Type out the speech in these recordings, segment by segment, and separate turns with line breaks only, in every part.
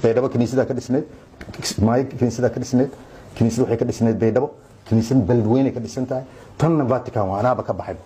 baydhabo kiniisada ka dhisneed maayo kiniisada ka dhisneed kiniisada waxay ka dhisneed baydhabo kiniisada beledweyne ka dhisan tahay tanna vatican waa anaaba ka baxay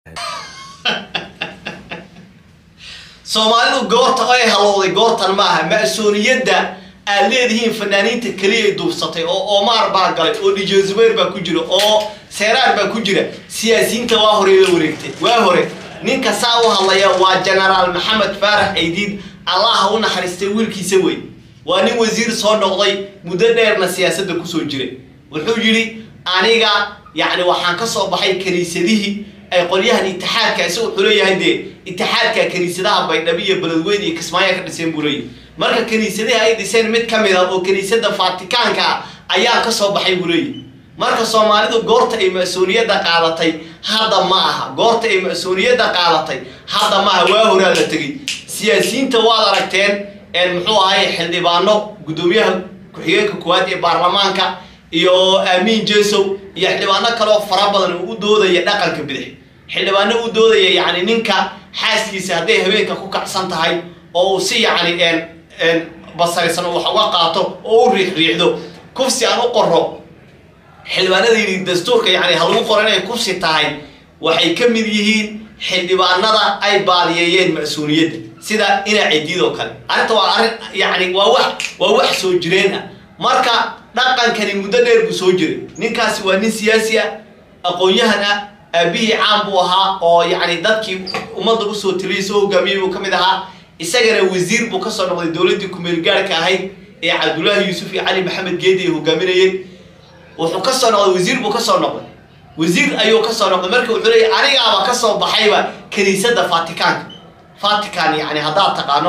soomaalidu goorta ay halowday goortan maaha ma-sooniyadda aad leedihiin fanaaniinta keliya ay duubsatay oo omar baa galay oo dj zubayr baa ku jira oo seeraar baa ku jira siyaasiyiinta waa hore la wareegtay waa hore ninka saa u hadlaya waa genaraal maxamed faarax aydiid allah u naxariistay wiilkiisa wey waa nin wasiir soo noqday muddo dheerna siyaasadda kusoo jiray wuxuu yidhi aniga yacni waxaan ka soo baxay kiniisadihii ay qolyahan itixaadka isagu wuxuu leeyahay dee itixaadka kiniisadaha baydhabo iyo beledweyne iyo kismaayo ka dhiseen buu leeyahy marka kiniisadahi ay dhiseen mid ka mid ah oo kiniisada fatikaanka ah ayaa ka soo baxay buu leeyahy marka soomaalidu goorta ay ma-sooniyadda qaadatay hadda ma aha goorta ay ma-sooniyadda qaadatay hadda ma aha waa horaa la tegey siyaasiyiinta waad aragteen muxuu ahay xildhibaano guddoomiyaha ku-xigeenka koowaad ee baarlamaanka iyo aamiin jesow iyo xildhibaano kaleo fara badan oo u doodaya dhaqanka bidix xildhibaano u doodaya yacni ninka xaaskiisa hadday habeenka ku kacsan tahay oo uu si yacni basarisan wax uga qaato oo u riixriixdo kufsi aan u qoro xildhibaanada yidhi dastuurka yani ha lagu qoro inay kufsi tahay waxay ka mid yihiin xildhibaanada ay baadiyeeyeen mas-uuliyadda sida inaa cidiid oo kale arrinta waa arrin yani waa wax waa wax soo jireen ah marka dhaqankani muddo dheer buu soo jiray ninkaasi waa nin siyaasi ah aqoon-yahan ah aabihii caan buu ahaa oo yacni dadkii ummadda usoo taliyay soo hogaamiyey buu ka mid ahaa isagana wasiir buu kasoo noqday dowladdii kumeelgaarhka ahayd ee cabdullaahi yuusuf iyo cali maxamed geedi ay hogaaminayeen wuxuu kasoo noqday wasiir buu kasoo noqday wasiir ayuu kasoo noqday marka wuxuu leeyay anigaaba kasoo baxayba kiniisadda fatikaanka vatican yani haddaad taqaano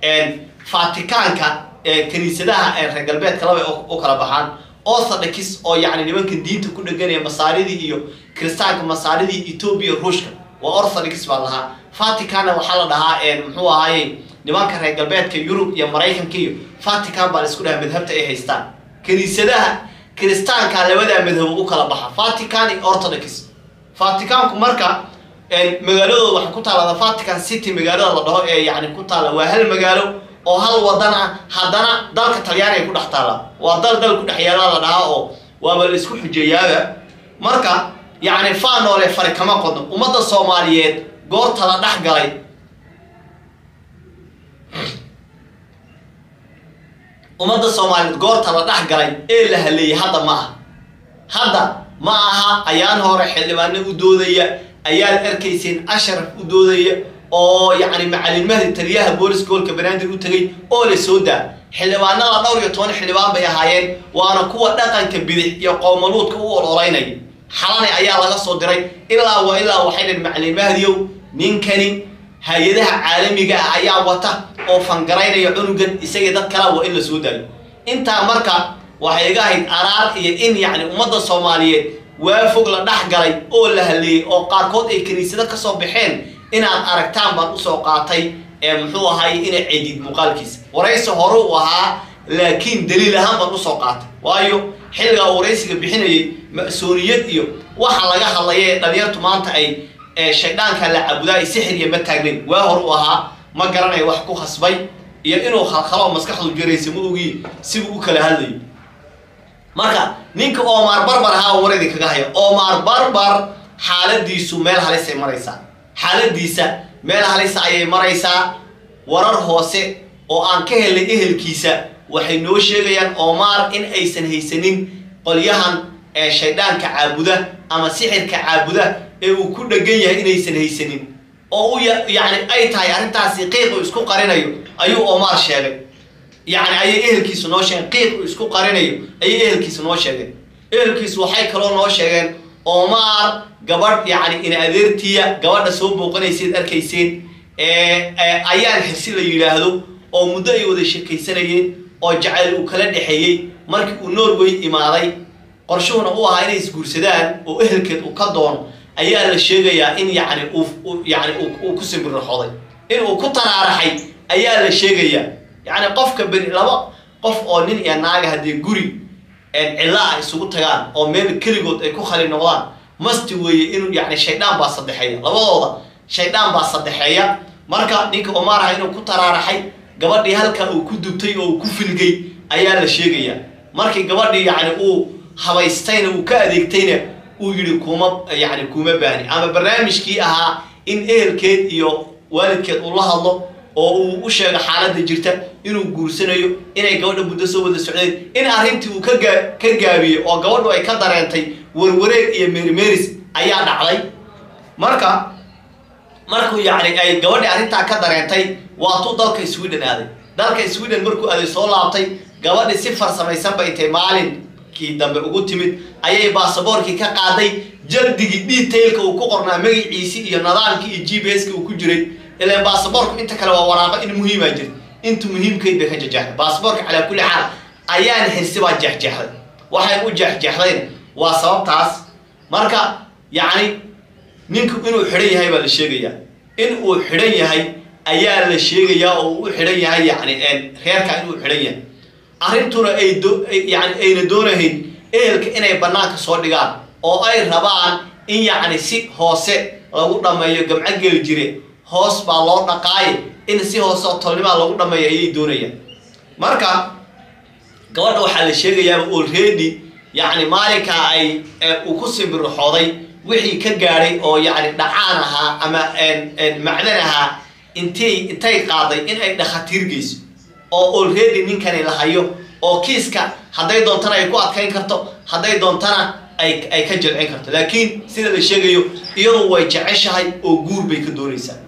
vatikaanka kiniisadaha reer galbeedka laba u kala baxaan orthodox oo yani nimanka diinta ku dheganaya masaaridii iyo kiristaanka masaaridii ethoobia ruushka waa orthodox baa lahaa vaticanna waxaa la dhahaa muxuu ahaaye nimanka reer galbeedka yurub iyo maraykanka iyo vatican baa la isku dhahaa madhabta ay haystaan kiniisadaha kiristaanka labadaa madhabo u kala baxa vatican iyo orthodox vaticanku marka magaaladooda waxay ku taallada vatican city magaalada la dhaho ee yani ku taalla waa hal magaalo oo hal wadan ah haddana dalka talyaaniga ku dhex taalla waa dal dal ku dhex yaala la dhahaa oo waaba la isku xujeeyaaba marka yacni faanoole fari kama qodno ummadda soomaaliyeed goorta la dhex galay ummadda soomaaliyeed goorta la dhex galay ee la haleeyay hadda ma aha hadda ma aha ayaan hore xildhibaano u doodaya ayaad arkayseen ashraf u doodaya oo yacni macalin mahdi taliyaha boolis gobolka banaadir u tegay oo la soo daa xildhibaanada dhowr iyo toban xildhibaan bay ahaayeen waana kuwa dhaqanka bidix iyo qowmaluudka u ololeynaya xalani ayaa laga soo diray ilaa wa ilaa waxay dhaheen macalin mahdiyow ninkani hay-adaha caalamiga ah ayaa wata oo fangaraynaya cunugan isagii dad kala waa in la soo daayo intaa marka waxay iga ahayd araar iyo in yacni ummadda soomaaliyeed waa fog la dhex galay oo la haleeyey oo qaarkood ay kiniisado kasoo baxeen inaad aragtaan baan usoo qaatay ee muxuu ahaay ina cedid muuqaalkiisa waraysi hore u ahaa laakiin daliil ahaan baan usoo qaatay waayo xilligaa waraysiga bixinayay ma-sooniyad iyo waxa laga hadlaya ee dhalinyartu maanta ay shaydhaanka la cabudaa ay sixir iyo ma taagnayn waa hor u ahaa ma garanayo wax ku khasbay iyo inuu khalkhaloo maskaxdu jaraysa ma ogi sibuu u kala hadlayo marka ninka omar barbar ahaa waradi kaga haya omar barbar xaaladiisu meel halisay maraysaa xaaladiisa meel halisa ayay maraysaa warar hoose oo aan ka helnay ehelkiisa waxay noo sheegayaan omar in aysan haysanin qolyahan ee shaydhaanka caabuda ama sixirka caabuda ee uu ku dhegan yahay inaysan haysanin oo u yacni ay tahay arrintaasi qiiq uu isku qarinayo ayuu omar sheegay yacni ayay ehelkiisu noo sheegeen qiiq uu isku qarinayo ayay ehelkiisu noo sheegeen ehelkiisu waxay kaloo noo sheegeen omar gabadh yacni in adeertiya gabadha soo booqanayseed arkayseen ayaan xirsi la yidhaahdo oo muddo ay wada sheekaysanayeen oo jacayl uu kala dhexeeyey markii uu norway imaaday qorshuhuna u ahaa inay isguursadaan oo ehelkeed uu ka doono ayaa la sheegayaa in yacni uu yani uu ku simbirraxooday in uu ku taraaraxay ayaa la sheegayaa yacni qofka beni laba qof oo nin iyo naaga haddii guri cilla ah isugu tagaan oo meel keligood ay ku khali noqdaan masti weeye inuu yani shaydaan baa saddexeeya labadooda shaydaan baa saddexeeya marka ninka omar aha inuu ku taraaraxay gabadhii halkaa uu ku dubtay oo uu ku filgay ayaa la sheegayaa markii gabadhii yacni uu habaystayna uu ka adeegtayna uu yidhi kuma yacni kuma baahni ama barnaamijkii ahaa in ehelkeed iyo waalidkeed uu la hadlo oo uu u sheego xaaladda jirta inuu guursanayo inay gabadha muddo soo wada socdeen in arrintii uu ka gaa ka gaabiyey oo gabadhu ay ka dareentay warwareeg iyo meerimeeris ayaa dhacday marka markuu yacni ay gabadhii arrintaa ka dareentay waatuu dalka sweden aaday dalka sweden markuu aaday soo laabtay gabadhii si farsamaysanba intay maalinkii dambe ugu timid ayay baasaboorkii ka qaaday jaldigii detailka uu ku qornaa magaciisii iyo nidaamkii iyo g p s-ki uu ku jiray ilaan baasaboorku inta kale waa waraaqo in muhiimaa jirta inta muhiimkeyd bay ka jeexday baasaboorka calaa kulli xaal ayaan hirsi baa jeexjeexday waxay u jeexjeexdayn waa sababtaas marka yacni ninku inuu xidhan yahay baa la sheegayaa in uu xidhan yahay ayaa la sheegayaa oo uu u xidhan yahay yacni reerka inuu xidhan yahay arrintuna ay do yani ayna doonahayn ehelka inay bannaanka soo dhigaan oo ay rabaan in yacni si hoose lagu dhammeeyo gamco geli jire hoos baa loo dhaqaaye in si hoose oo tolnimaa lagu dhammeeyo ayay doonayaan marka gabadha waxaa la sheegayaa already yacni maalinkaa ay uu ku simbirixooday wixii ka gaadhay oo yacni dhacaan ahaa ama macdan ahaa intay intay qaaday in ay dhakhatiir geyso oo already ninkani la hayo oo kiiska hadday doontana ay ku adkayn karto hadday doontana ay ay ka jilcin karto laakiin sida la sheegayo iyadu way jeceshahay oo guur bay ka doonaysaa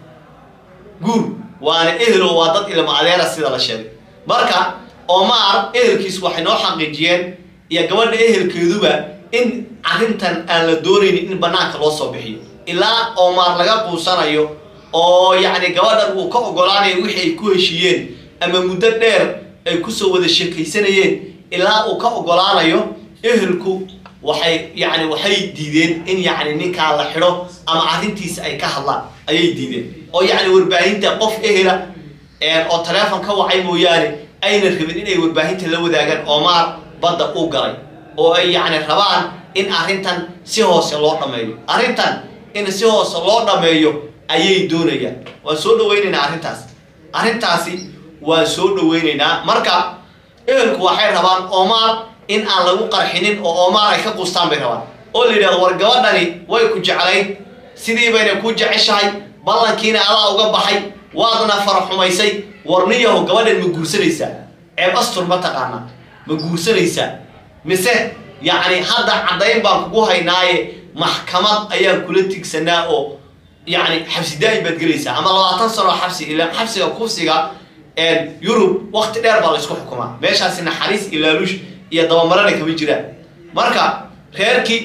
guur waana ehelo waa dad ilma adeera sida la sheegay marka omar ehelkiisu waxay noo xaqiijiyeen iyo gabadha ehelkeeduba in arrintan aan la doonaynin in banaanka loo soo bixiyo ilaa omar laga quusanayo oo yacni gabadhan uu ka ogolaanayo wixii ay ku heshiiyeen ama muddo dheer ay kusoo wada sheekaysanayeen ilaa uu ka ogolaanayo ehelku waxay yacni waxay diideen in yacni ninkaa la xidho ama arrintiisa ay ka hadlaan ayay diideen oo yacni warbaahinta qof ehela oo taleefon ka wacay mooyaane ayna rabin inay warbaahinta la wadaagaan omar badda uu galay oo ay yacni rabaan in arrintan si hoose loo dhammeeyo arrintan in si hoose loo dhammeeyo ayay doonayaan waan soo dhawaynaynaa arrintaas arrintaasi waan soo dhawaynaynaa marka ehelku waxay rabaan omar in aan lagu qarxinin oo omar ay ka quustaan bay rabaan oo la yidhahdo war gabadhani way ku jeclayd sidii bayna kuu jeceshahay ballankiina adaa uga baxay waadna faraxumaysay warniyaho gabadhan ma guursanaysaa ceeb astur ma taqaanaa ma guursanaysaa mise yacni hadda caddayn baan kugu haynaaye maxkamad ayaan kula tigsanaa oo yacni xabsi daa'im baad gelaysaa ama labaatan sano xabsi ilaan xabsiga kufsiga yurub wakti dheer baa la isku xukumaa meeshaasi naxariis iyo laaluush iyo dabamarana kama jiraan marka reerkii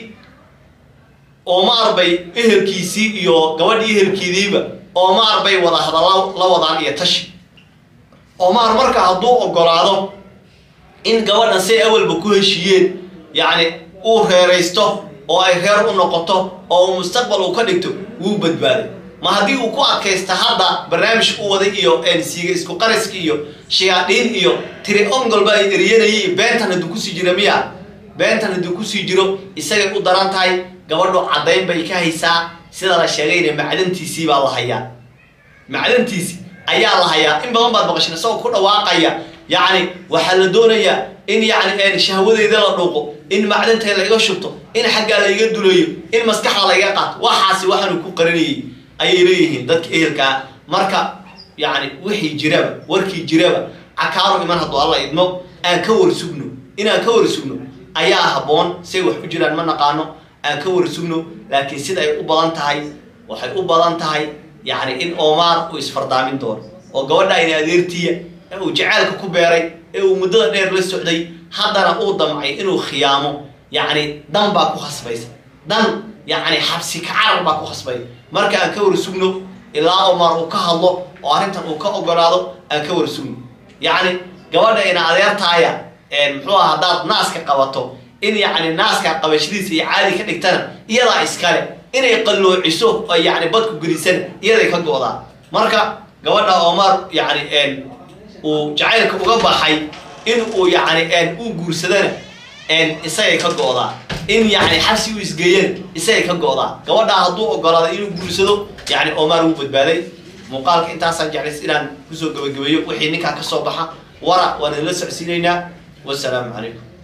omar bay ehelkiisii iyo gabadhii ehelkeediiba omar bay wada hadalla la wadaan iyo tashi omar marka hadduu ogolaado in gabadhan say awalba ku heshiiyeen yacni uu reeraysto oo ay reer u noqoto oo uu mustaqbal uu ka dhigto wuu badbaaday ma haddii uu ku adkaysta hadda barnaamij u waday iyo siiga isku qariski iyo shayaadhiin iyo tiri ongolba ay eriyanayay beentan hadduu kusii jiro miya beentan hadduu kusii jiro isagay u daran tahay gabadhu caddayn bay ka haysaa sida la sheegayna macdantiisii baa la hayaa macdantiisi ayaa la hayaa in badan baad maqashin isagoo ku dhawaaqaya yacni waxaa la doonayaa in yacni shahwadeyda la dhuuqo in macdantay laiga shubto in xaggaa laiga duleeyo in maskaxda laiga qaato waxaasi waxaanu ku qarinayay ayay leeyihiin dadka ehelkaa marka yacni wixii jiraba warkii jiraba cakaaro iman hadduu alla idmo aan ka war sugno inaan ka war sugno ayaa habboon say wax ku jiraan ma naqaano aan ka war sugno laakiin sida ay u badan tahay waxay u badan tahay yacni in omar uu isfardaamin doono oo gabadha ayna adeertiya ee uu jaceylka ku beeray ee uu muddada dheer la socday haddana uu damcay inuu khiyaamo yacni dan baa ku khasbaysa dan yacni xabsi kacarar baa ku khasbay marka aan ka war sugno ilaa omar uu ka hadlo oo arrintan uu ka ogolaado aan ka war sugno yacni gabadha ina adeertaaya muxuu aha haddaad naaska qabato in yacni naaska qabashadiisa iyo caadi ka dhigtana iyadaa iskale inay qalloociso oo yacni badku gelisana iyaday ka go-daa marka gabadha omar yacni uu jacaylka uga baxay in uu yacni u guursadana isagay ka go-daa in yacni xabsi u isgeeyana isagay ka go-daa gabadhaa hadduu ogolaado inuu guursado yacni omar wuu badbaaday muuqaalka intaasaan jeclays inaan kusoo gabagabeeyo wixii ninkaa kasoo baxa wara waan idinla socsiinaynaa wasalaamu calaykum